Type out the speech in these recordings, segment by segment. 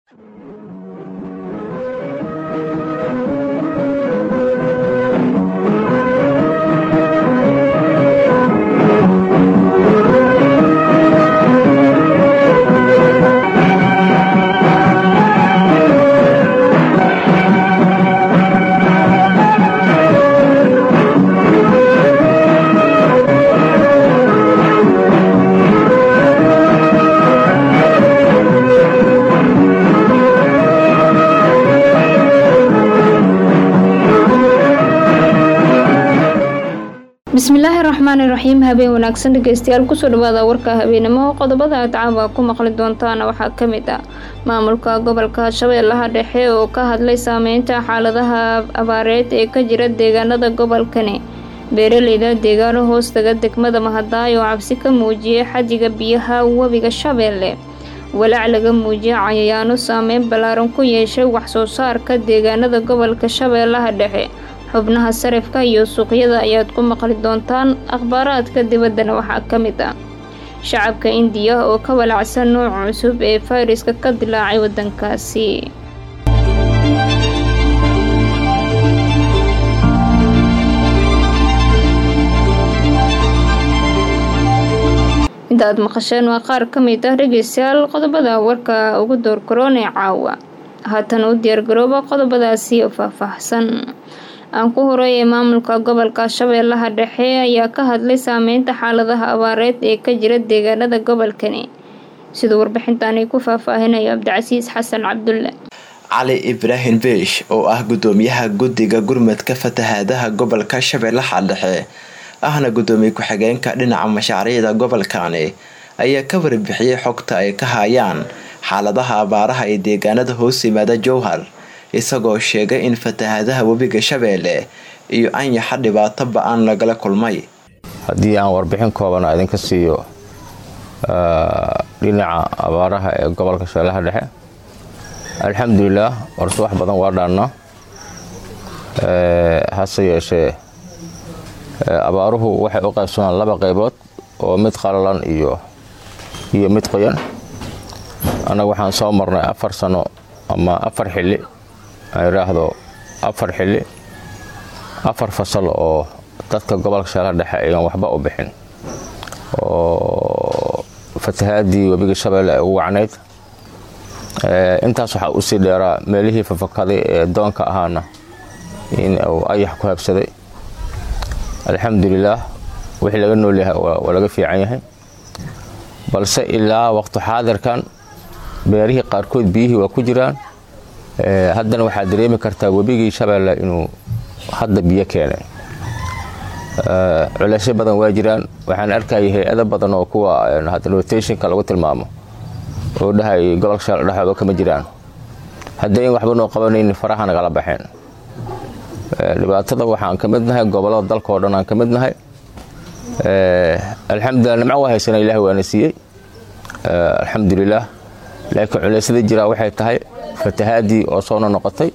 bismillaahi raxmaani raxiim habeen wanaagsan dhegeystayaal kusoo dhawaada warka habeenimo qodobada aad caawa ku maqli doontaana waxaa ka mid ah maamulka gobolka shabeellaha dhexe oo ka hadlay saameynta xaaladaha abaareed ee ka jira deegaanada gobolkani beeraleyda deegaano hoostaga degmada mahadaay oo cabsi ka muujiyay xajiga biyaha webiga shabeelle walaac laga muujiyay cayayaano saameyn ballaaran ku yeeshay waxsoo saarka deegaanada gobolka shabeellaha dhexe xubnaha sarifka iyo suuqyada ayaad ku maqli doontaan akhbaaraadka dibaddana waxaa ka mid ah shacabka indiya oo ka walacsan nooc cusub ee fayraska ka dilaacay waddankaasi inta aad maqasheen waa qaar ka mid ah dhegeystayaal qodobada warka ugu door karoonee caawa haatan u diyaargarooba qodobadaasi oo faahfaahsan aan ku horeeyay maamulka gobolka shabeellaha dhexe ayaa ka hadlay saameynta xaaladaha abaareed ee ka jira deegaanada gobolkani siduu warbixintaani ku faahfaahinayo cabdicasiis xasan cabdulle cali ibraahim biish oo ah gudoomiyaha guddiga gurmadka fatahaadaha gobolka shabeellaha dhexe ahna gudoomiye ku-xigeenka dhinaca mashaariicda gobolkani ayaa ka warbixiyey xogta ay ka hayaan xaaladaha abaaraha ee deegaanada hoos yimaada jowhar isagoo sheegay in fatahaadaha webiga shabeelle iyo anyaxa dhibaato ba-an lagala kulmay haddii aan warbixin kooban idinka siiyo dhinaca abaaraha ee gobolka shabeellaha dhexe alxamdulilaah warse wax badan waa dhaannaa hase yeeshee abaaruhu waxay u qaybsamaan laba qaybood oo mid qalalan iyo iyo mid qoyan annaga waxaan soo marnay afar sano ama afar xilli aan idhaahdo afar xilli afar fasal oo dadka gobolka shabeellaha dhexe ayaan waxba u bixin oo fatahaadii webiga shabeelle ay ugu wacnayd intaas waxaa usii dheeraa meelihii fafakaday ee doonka ahaana in uu ayax ku habsaday alxamdulilaah wixii laga nool yahay waa laga fiican yahay balse ilaa waqti xaadirkan beerihii qaarkood biyihii waa ku jiraan haddana waxaad dareemi kartaa webigii shabeelle inuu hadda biyo keenay culeysyo badan waa jiraan waxaan arkayay hay-ado badan oo kuwa rotationka lagu tilmaamo oo dhahay gobolka shabeelle dhexooda kama jiraan haddayn waxba noo qabanaynin faraha nagala baxeen dhibaatada waxaan ka mid nahay gobollada dalka oo dhan aan ka mid nahay alxamdulilah nimco waa haysana ilahi waana siiyey alxamdulilaah laakiin culeysyada jiraa waxay tahay fatahaadii oo soo nonoqotay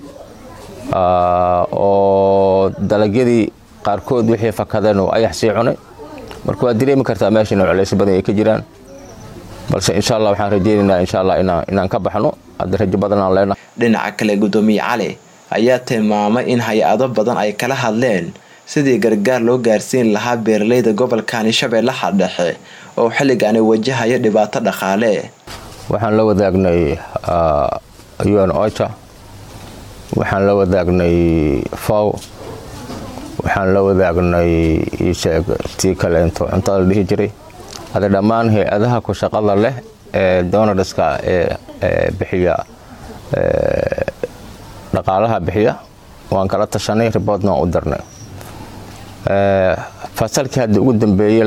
oo dalagyadii qaarkood wixii fakadeen oo ayax sii cunay marka waad dareemi kartaa meesha ina culeysyo badan ay ka jiraan balse insha allah waxaan rajeynaynaa insha allah inaan ka baxno hadda rajo badan aan leenahay dhinaca kale gudoomiye cali ayaa tilmaamay in hay-ado badan ay kala hadleen sidii gargaar loo gaarsiin lahaa beeraleyda gobolkani shabeellaha dhexe oo xilligaani wajahaya dhibaato dhaqaale waxaan la wadaagnay un ocha waxaan la wadaagnay fow waxaan la wadaagnay isheeg tii kaleento cuntada la dhihi jiray hada dhammaan hay-adaha ku shaqada leh ee donarska ee bixiya dhaqaalaha bixiya waan kala tashanay riboodna waan u dirnay fasalkii hadda ugu dambeeyey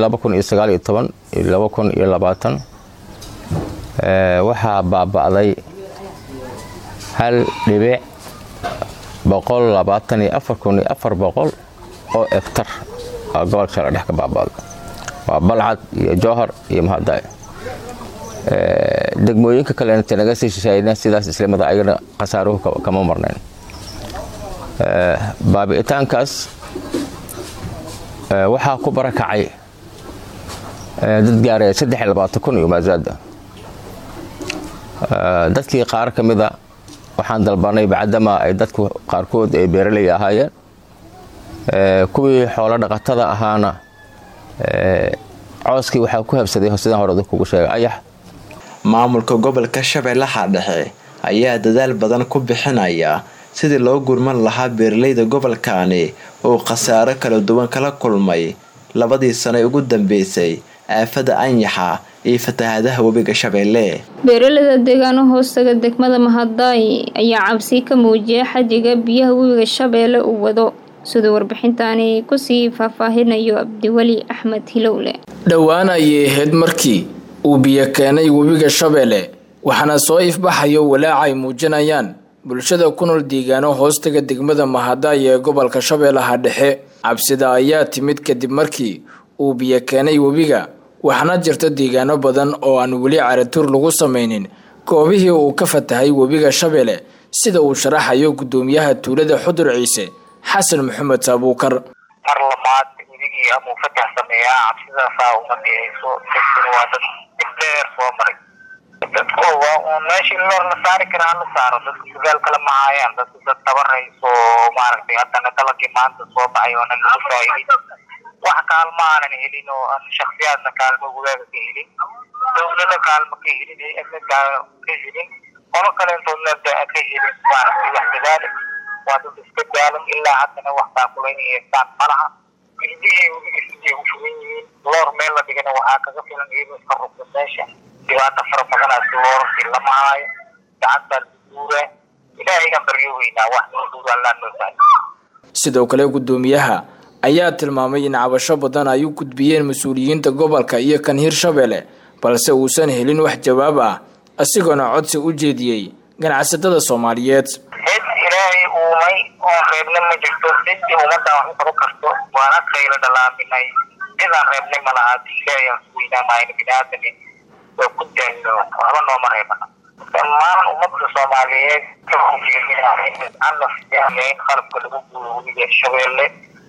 waxaa baaba'day hal dhibic oo egtar gobolka shabeelle dhex ka baaba'day waa balcad iyo jowhar iyo mahadaay degmooyinka kalena naga sii shisheeyna sidaas islamada ayagana khasaaruhu kama marnayn baabi'itaankaas waxaa ku barakacay dad gaaraya saddex iyo labaatan kun iyo maasaada dadkii qaar ka mida waxaan dalbanay bacdama ay dadku qaarkood ay beeraley ahaayeen kuwii xoolo dhaqatada ahaana cooskii waxaa ku habsaday sidaan hore kugu sheegay ayax maamulka gobolka shabeellaha dhexe ayaa dadaal badan ku bixinaya sidii loo gurman lahaa beeraleyda gobolkaani oo khasaaro kala duwan kala kulmay labadii sano ugu dambeysay aafada anyaxa iyo fatahaadaha webiga shabeelle beeraleyda deegaano hoostaga degmada mahadaay ayaa cabsi ka muujiyay xajiga biyaha webiga shabeelle uu wado siduu warbixintaani kusii faahfaahinayo cabdiweli axmed hilowle dhowaan ayay ahayd markii uu biyo keenay webiga shabeelle waxaana soo ifbaxayo walaaca ay muujinayaan bulshada ku nool deegaano hoostaga degmada mahadaay ee gobolka shabeellaha dhexe cabsida ayaa timid kadib markii uu biyo keenay webiga waxaana jirta deegaano badan oo aan weli caratuur lagu samaynin goobihii uu ka fatahay webiga shabeelle sida uu sharaxayo guddoomiyaha tuulada xudur ciise xasan maxamed saabuukar mar labaad weligii amuu fatax sameeyaa cabsidaasaa uma dhihayso dadkuna waa dad dheer soo maray dadku waa uun meeshii loor la saari karaa la saaro dadku sugaal kala mahaayaan dadku dad tabarayso maaragtay haddana dalagii maanta soo baxay oonan lagu faa'iidin wax kaalma aanan helin oo aan shaksiyaadna kaalmo wagaaga ka helin dowlana kaalmo ka helin hay-adna ka helin qolo kaleentoodna ka helin maaragtay wax dadaale waa dad iska daalan ilaa haddana wax taakulayna haystaan malaha ilmihii webiga u fugan yihiin loor meel la dhigana waxaa kaga filan iyadoo iska rugta meesha dhibaata fara badanaas loorarkii lama haayo gacantaa lagu guuraa ilaahayan baryo weynaa wax noo guura allaa noo tahay sidoo kale guddoomiyaha ayaa tilmaamay in cabasho badan ay u gudbiyeen mas-uuliyiinta gobolka iyo kan hirshabeelle balse uusan helin wax jawaab ah isagoona codsi u jeediyey ganacsatada soomaaliyeed cid ilaahay uumay oon reebna ma jirto ciddii ummadda wax u qabo karto waana qaylo dhalaaminay cidaan reebnay ma laha hadii ilaahay aan su weynaa mahayno biniaadami oo ku daalno waxba nooma reebana dhammaan ummadda soomaaliyeed in qalabka lagu guuro webiga shabeelle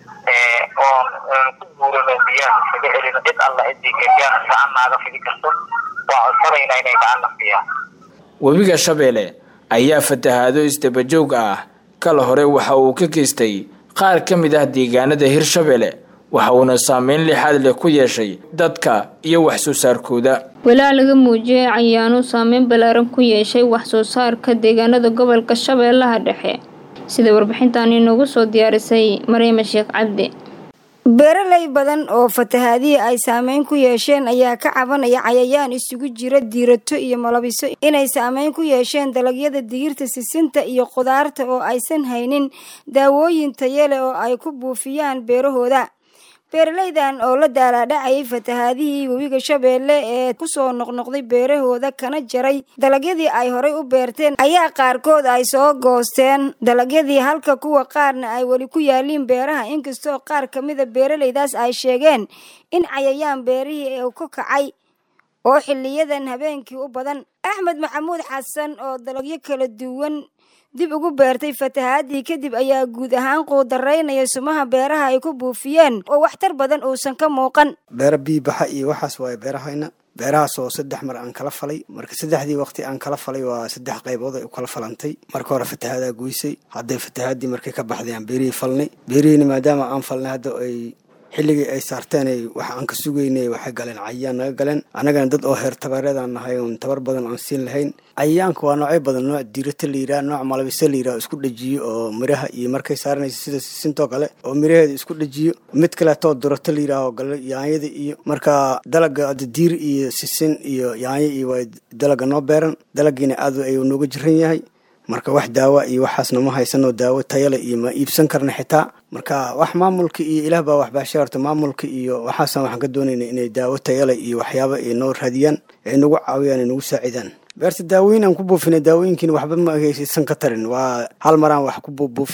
oon ku guurano biyaha isaga celino cid alla ciddii gagaan gacan naaga fidi karto waa codsanayna inay gacan nafiyaan webiga shabeelle ayaa fatahaado isdabajoog ah kala hore waxa uu ka geystay qaar ka mid ah deegaanada hirshabeelle waxa uuna saameyn lixaad leh ku yeeshay dadka iyo wax soo saarkooda walaa laga muujiyay cayaano saameyn ballaaran ku yeeshay wax soo saarka deegaanada gobolka shabeellaha dhexe sida warbixintan inoogu soo diyaarisay maryama sheekh cabdi beeraley badan oo fatahaadihii ay saameyn ku yeesheen ayaa ka cabanaya cayayaan isugu jira diirato iyo malabiso inay saameyn ku yeesheen dalagyada digirta sisinta iyo khudaarta oo aysan haynin daawooyin tayale oo ay ku buufiyaan beerahooda beeraleydan oo la daalaadhacayay fatahaadihii webiga shabeelle ee kusoo noqnoqday beerahooda kana jaray dalagyadii ay horay u beerteen ayaa qaarkood ay soo goosteen dalagyadii halka kuwa qaarna ay weli ku yaaliin beeraha inkastoo qaar ka mida beeraleydaas ay sheegeen in cayayaan beerihii uu ka kacay oo xiliyadan habeenkii u badan axmed maxamuud xasan oo dalagyo kala duwan dib ugu beertay fatahaadii kadib ayaa guud ahaan quudaraynaya sumaha beeraha ay ku buufiyeen oo waxtar badan uusan ka muuqan beero biibaxa iyo waxaas waaye beerahayna beerahaas oo saddex mar aan kala falay marka saddexdii waqti aan kala falay waa saddex qaybood ay u kala falantay marka hore fatahaadaa goysay hadday fatahaadii markay ka baxday aan beerihii falnay beerihiina maadaama aan falnay hadda ay xilligii ay saarteen waxa aan ka sugaynay waxay galeen cayayaan naga galeen annagana dad oo heer tabareedaan nahay oon tabar badan aan siin lahayn cayayaanka waa noocyo badan nooc diirata la yidhaha nooc malabise la yidhaha isku dhajiyo oo miraha iyo markay saaranaysa sida sisintoo kale oo miraheeda isku dhajiyo mid kaleetoo durato la yidhaha oo gale yaanyada iyo marka dalaga diir iyo sisin iyo yaanyo iyo waa dalaga noo beeran dalagiina aad ayuu nooga jiran yahay marka wax daawa iyo waxaasna ma haysanoo daawo tayale iyo ma iibsan karna xitaa marka wax maamulka iyo ilaah baa waxbaashay horta maamulka iyo waxaasan waxaan ka doonayna inay daawo tayale iyo waxyaaba ay noo raadiyaan ay nagu caawiyaan ay nagu saacidaan beerta daawooyin aan ku buufinay daawooyinkiina waxba ma haysan ka tarin waa hal maraan wax ku buufinay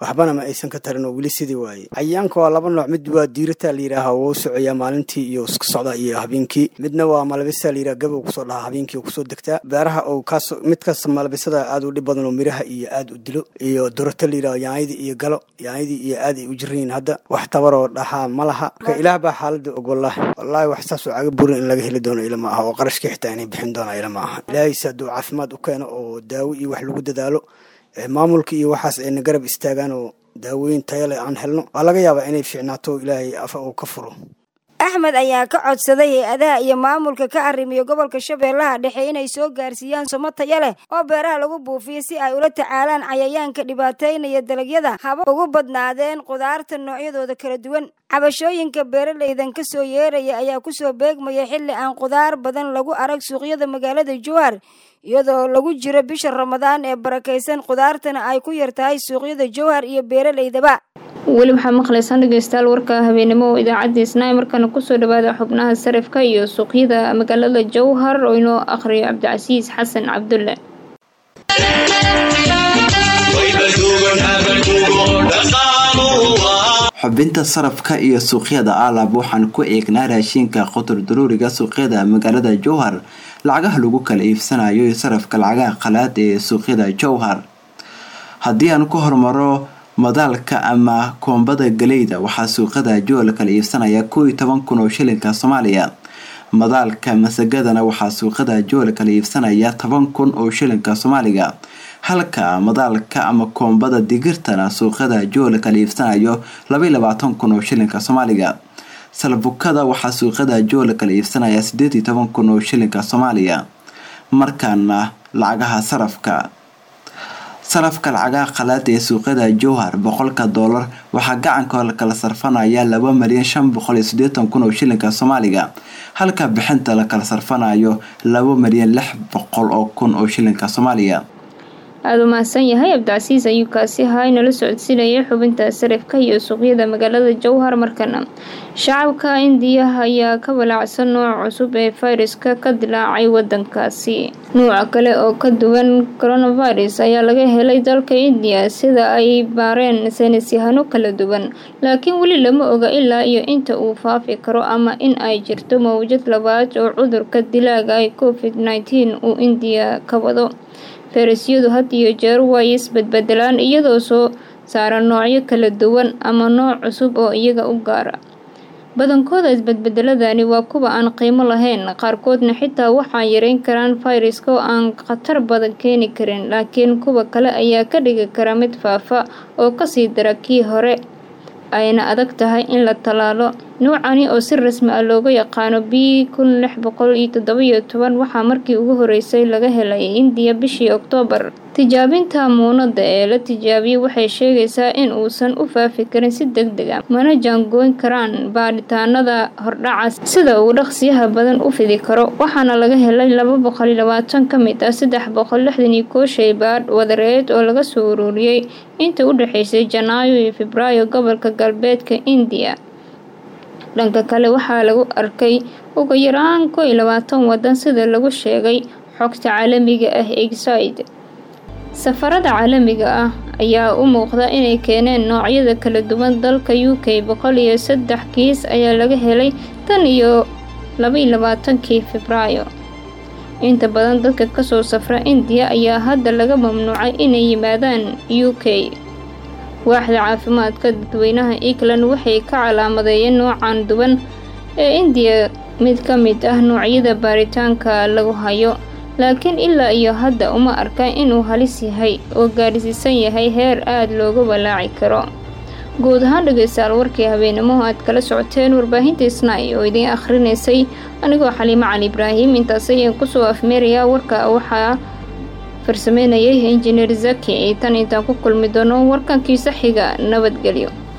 waxbana ma aysan ka tarin oo weli sidii waaye cayayaanka waa laba nooc mid waa diirata la yidhaaha wuu socoyaa maalintii iyo iska socda iyo habeenkii midna waa malabisa la yidhaha gabow kusoo dhahaa habeenkii oo kusoo degtaa beeraha oo kaas midkaas malabisada aad u dhib badan oo miraha iyo aad u dilo iyo durata la yidhaha yaanyadii iyo galo yaanyadii iyo aad ay u jiran yihiin hadda wax tabaroo dhahaa ma laha marka ilaah baa xaalada og wallahi wallaahi wax saasoo caga burin in laga heli doono ila ma aha oo qarashkii xitaa inay bixin doonaa ila ma aha ilaahayse hadduu caafimaad u keeno oo daawo iyo wax lagu dadaalo maamulka iyo waxaas ayna garab istaagaan oo daawooyin tayale aan helno waa laga yaabaa inay fiicnaato ilaahay afa uu ka furo axmed ayaa ka codsaday hay-adaha iyo maamulka ka arrimiyo gobolka shabeellaha dhexe inay soo gaarsiiyaan somo taya leh oo beeraha lagu buufiyo si ay ula tacaalaan cayayaanka dhibaateynaya dalagyada haba ugu badnaadeen qudaarta noocyadooda kala duwan cabashooyinka beeralaydan ka soo yeeraya ayaa kusoo beegmaya xilli aan qudaar badan lagu arag suuqyada magaalada jowhar iyadoo lagu jiro bisha ramadaan ee barakaysan qudaartana ay ku yar tahay suuqyada jowhar iyo beeralaydaba weli waxaa maqlaysaan dhegeystayaal warka habeenimo oo idaacadda isnaa markana kusoo dhawaada xubnaha sarifka iyo suuqyada magaalada jowhar oo inoo akhriyo cabdicasiis xasan cabdulle xubinta sarafka iyo suuqyada aalab waxaan ku eegnaa raashinka qotor daruuriga suuqyada magaalada jowhar lacagaha lagu kala iibsanayo iyo sarafka lacagaha qalaad ee suuqyada jowhar haddii aan ku hormaro madaalka ama koombada galeyda waxaa suuqada jowhar kala iibsanaya koo iyo toban kun oo shilinka soomaaliya madaalka masagadana waxaa suuqada jowhar kala iibsanaya toban kun oo shilinka soomaaliga halka madaalka ama koombada digirtana suuqada jowhar kala iibsanayo labaiyo labaatan kun oo shilinka soomaaliga salbukada waxaa suuqada jowhar kala iibsanaya sideed iyo toban kun oo shilinka soomaaliya markaana lacagaha sarafka sarafka lacagaha qalaad ee suuqyada jowhar boqolka doolar waxaa gacanka kala sarfanaya laba malyan shan boqol iyo sideetan kun oo shilinka soomaaliga halka bixinta la kala sarfanayo laba malyan lix boqol oo kun oo shilinka soomaaliya aada u mahadsan yahay cabdicasiis ayuu kaasi ahaa inala socodsiinayay xubinta sarifka iyo suuqyada magaalada jowhar markana shacabka indiya ayaa ka walaacsan nooc cusub ee fayraska ka dilaacay wadankaasi nuuca kale oo ka duwan coronavirus ayaa laga helay dalka indiya sida ay baareen saynis yahano kala duwan laakiin weli lama oga ilaa iyo inta uu faafi karo ama in ay jirto mawjad labaad oo cudurka dilaaga ay covid nneteen uu indiya ka wado fayrasyadu had iyo jeer way isbadbedelaan iyadoo soo saara noocyo kala duwan ama nooc cusub oo iyaga u gaara badankooda isbadbedeladani waa kuwa aan qiimo lahayn qaarkoodna xitaa waxaa yareyn karaan fayraska oo aan khatar badan keeni karin laakiin kuwa kale ayaa ka dhigi kara mid faafa oo kasii dara kii hore ayna adag tahay in la tallaalo nuucani oo si rasmi ah looga yaqaano b kun lix boqol iyo toddobiyo toban waxaa markii ugu horeysay laga helay indiya bishii oktoobar tijaabinta muunada ee la tijaabiyey waxay sheegaysaa in uusan u faafi karin si deg deg a mana jaangooyn karaan baadhitaanada hordhaca sida uu dhaqsiyaha badan u fidi karo waxaana laga helay laba boqol iyo labaatan ka mid ah saddex boqol lixdan iyo koo shay baadh wadareed oo laga soo ururiyey inta u dhexeysay janaayo iyo febraayo gobolka galbeedka indiya dhanka kale waxaa lagu arkay ugu yaraan koo iyo labaatan wadan sida lagu sheegay xogta caalamiga ah exide safarada caalamiga ah ayaa u muuqda inay keeneen noocyada kala duwan dalka u k boqol iyo saddex kiis ayaa laga helay tan iyo labaiyo labaatankii febraayo inta badan dadka kasoo safra indiya ayaa hadda laga mamnuucay inay yimaadaan u k waaxda caafimaadka dadweynaha england waxay ka calaamadeeyeen noocan duwan ee indiya mid ka mid ah noocyada baaritaanka lagu hayo laakiin ilaa iyo hadda uma arka inuu halis yahay oo gaadhsiisan yahay heer aada looga walaaci karo guud ahaan dhegeystayaal warkii habeenimo aad kala socoteen warbaahinta isnay oo idiin akhrinaysay anigoo xaliimo cali ibraahim intaas ayaan kusoo afmeerayaa warka waxaa farsameynayay injineer zaki tan intaan ku kulmi doono warkankiisa xiga nabadgelyo